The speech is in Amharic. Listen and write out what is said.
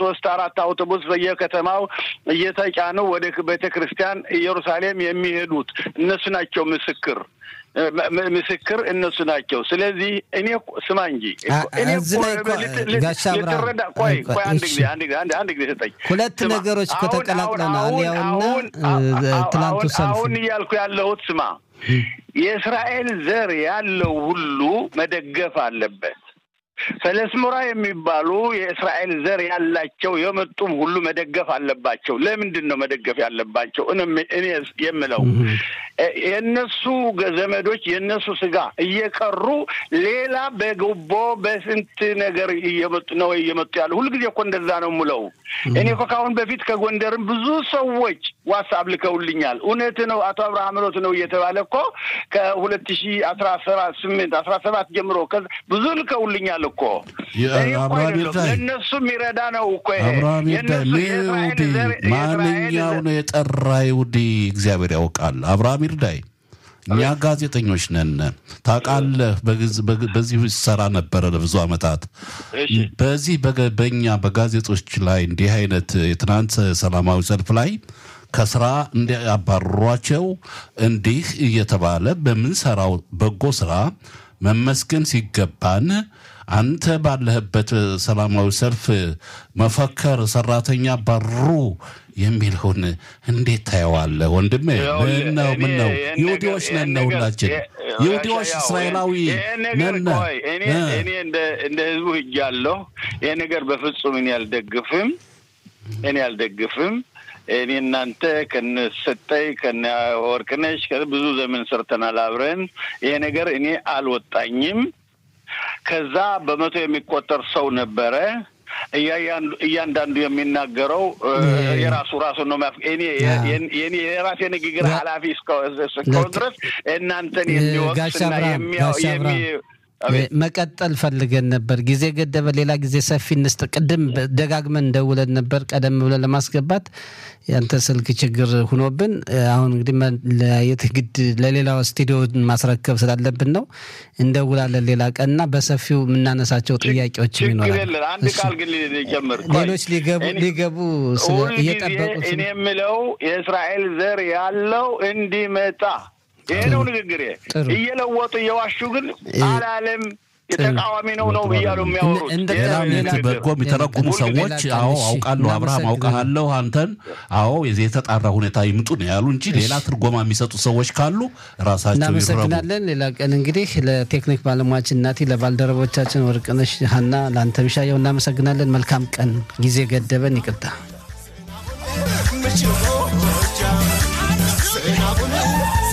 ሶስት አራት አውቶቡስ በየከተማው እየተጫኑ ወደ ቤተ ክርስቲያን ኢየሩሳሌም የሚሄዱት እነሱ ናቸው ምስክር ምስክር እነሱ ናቸው። ስለዚህ እኔ ስማ እንጂ እኔ ልትረዳ ቆይ ቆይ አንድ ጊዜ አንድ ጊዜ አንድ ጊዜ ሰጠኝ። ሁለት ነገሮች እኮ ተቀላቅለናል። ያውና ትላንቱ ሰልፍ አሁን እያልኩ ያለሁት ስማ፣ የእስራኤል ዘር ያለው ሁሉ መደገፍ አለበት። ፈለስሙራ የሚባሉ የእስራኤል ዘር ያላቸው የመጡም ሁሉ መደገፍ አለባቸው። ለምንድን ነው መደገፍ ያለባቸው? እኔ የምለው የእነሱ ዘመዶች የእነሱ ስጋ እየቀሩ ሌላ በጉቦ በስንት ነገር እየመጡ ነው እየመጡ ያለ ሁልጊዜ እኮ እንደዛ ነው የምለው። እኔ እኮ ከአሁን በፊት ከጎንደርም ብዙ ሰዎች ዋትስአፕ ልከውልኛል። እውነት ነው አቶ አብርሃም ሎት ነው እየተባለ እኮ ከሁለት ሺ አስራ ሰባት ስምንት አስራ ሰባት ጀምሮ ብዙ ልከውልኛል እኮ ለእነሱ የሚረዳ ነው እኮ አብርሃም ይርዳይ ማንኛው ነው የጠራ ይሁዲ እግዚአብሔር ያውቃል። አብርሃም ይርዳይ እኛ ጋዜጠኞች ነን። ታውቃለህ፣ በዚህ ሰራ ነበረ ለብዙ ዓመታት። በዚህ በእኛ በጋዜጦች ላይ እንዲህ አይነት የትናንት ሰላማዊ ሰልፍ ላይ ከስራ እንዲያባርሯቸው እንዲህ እየተባለ በምንሰራው በጎ ስራ መመስገን ሲገባን አንተ ባለህበት ሰላማዊ ሰልፍ መፈከር ሰራተኛ ባሩ የሚለውን እንዴት ታየዋለህ ወንድሜ? ምን ነው ምን ነው? ይሁዲዎች ነን ሁላችን፣ ይሁዲዎች እስራኤላዊ ነን። እኔ እንደ ህዝቡ ሂጃለሁ። ይህ ነገር በፍጹም እኔ አልደግፍም፣ እኔ አልደግፍም። እኔ እናንተ ከነሰጠይ ከነ ወርቅነሽ ብዙ ዘመን ሰርተናል አብረን። ይሄ ነገር እኔ አልወጣኝም። ከዛ በመቶ የሚቆጠር ሰው ነበረ። እያንዳንዱ የሚናገረው የራሱ ራሱ ነው። እኔ የራሴ ንግግር ኃላፊ እስከሆን ድረስ እናንተን የሚወቅስና የሚ መቀጠል ፈልገን ነበር። ጊዜ ገደበ። ሌላ ጊዜ ሰፊ እንስጥ። ቅድም ደጋግመን እንደውለን ነበር ቀደም ብለን ለማስገባት ያንተ ስልክ ችግር ሁኖብን፣ አሁን እንግዲህ መለያየት ግድ ለሌላው ስቱዲዮ ማስረከብ ስላለብን ነው። እንደውላለን ሌላ ቀንና በሰፊው የምናነሳቸው ጥያቄዎች ይኖራል። አንድ ቃል ግን ጀምር። ሌሎች ሊገቡ ሊገቡ እየጠበቁት እኔ የምለው የእስራኤል ዘር ያለው እንዲመጣ ይሄ ነው ንግግሬ። እየለወጡ እየዋሹ ግን አላለም የተቃዋሚ ነው ነው እያሉ የሚያወሩት በጎ የሚተረጉሙ ሰዎች አዎ አውቃለሁ፣ አብርሃም አውቃለሁ፣ አንተን አዎ የዚህ የተጣራ ሁኔታ ይምጡ ነው ያሉ እንጂ ሌላ ትርጎማ የሚሰጡ ሰዎች ካሉ ራሳቸው እናመሰግናለን። ሌላ ቀን እንግዲህ ለቴክኒክ ባለሙያችን እናቴ፣ ለባልደረቦቻችን ወርቅነሽ ሀና፣ ለአንተ ቢሻየው እናመሰግናለን። መልካም ቀን። ጊዜ ገደበን፣ ይቅርታ